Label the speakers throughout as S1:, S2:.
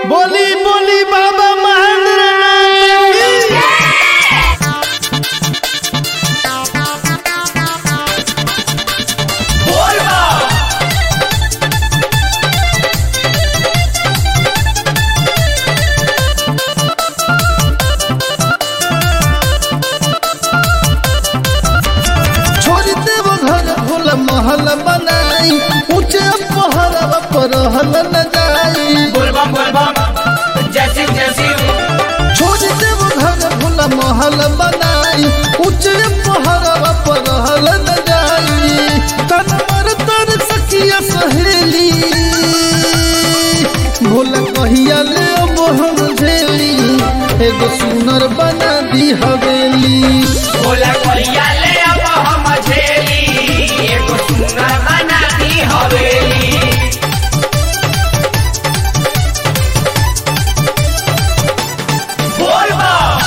S1: बोली बोली बाबा महेंद्र नाथ की छोड़ देव घर भोल महल बनाई ऊंचे पहरवा पर हल न जाई
S2: बोलबम बोलबम जय सिंह जय सिंह
S1: छोड़ देव घर भोल महल बनाई ऊंचे पहरवा पर हल न जाई तन मर तर सखिया सहेली भोल कहिया ले अब हम झेली एगो सुनर बना दी हवेली
S2: बोला कहिया ले अब हम झेली एगो सुंदर बना दी हवेली बोलबम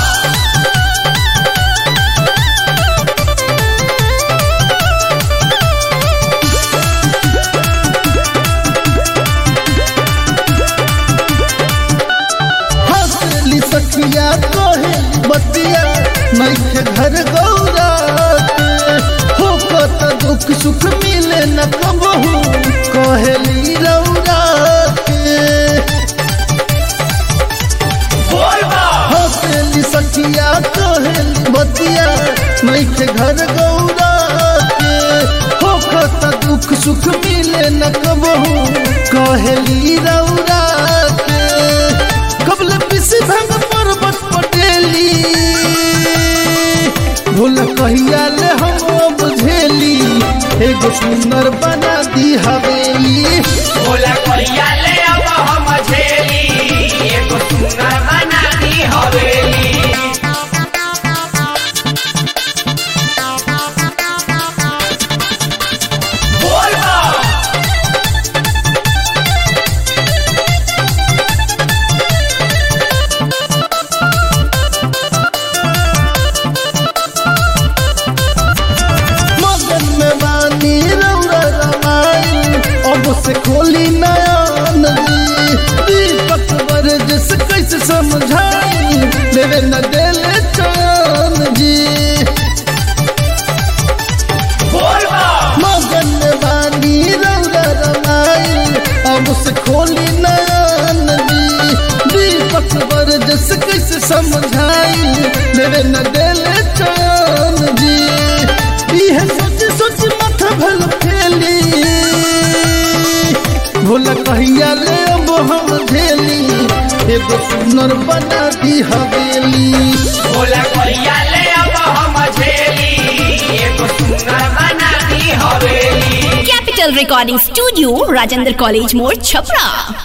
S1: हंसली सखिया कहे बतिया नैखे घर गौरा हो कत दुख सुख मिले न कबहू कहेली रौरा के
S2: बोलबम
S1: हंसली सखिया कहेली बतिया नैखे घर गौरा के हो कत दुख सुख मिले न कबहू कहेली रौरा के कबल पिसी भंग पर्वत पटेली भूल कहिया ले हम बुझेली एगो सुंदर बना दी हवेली
S2: बोला कहिया ले अब हम झेली एगो सुंदर बना दी हवेली बोलबम
S1: मगन में बानी रौरा रमाई अब से खोली नयन जी दीपक वर्जस कैसे समझाई लेवे न देले चैन जी
S2: बोलबम
S1: मगन में बानी रौरा रमाई अब से खोली नयन जी दीपक वर्जस कैसे समझाई लेवे न देले चैन जी इहे सोच सोच माथा भल फेली भोला कहिया ले अब हम झेली एगो सुनर बना दी हवेली
S2: बोला कहिया ले अब हम झेली एगो सुंदर बना दी हवेली
S3: Capital Recording Studio, Rajendra College More, Chapra.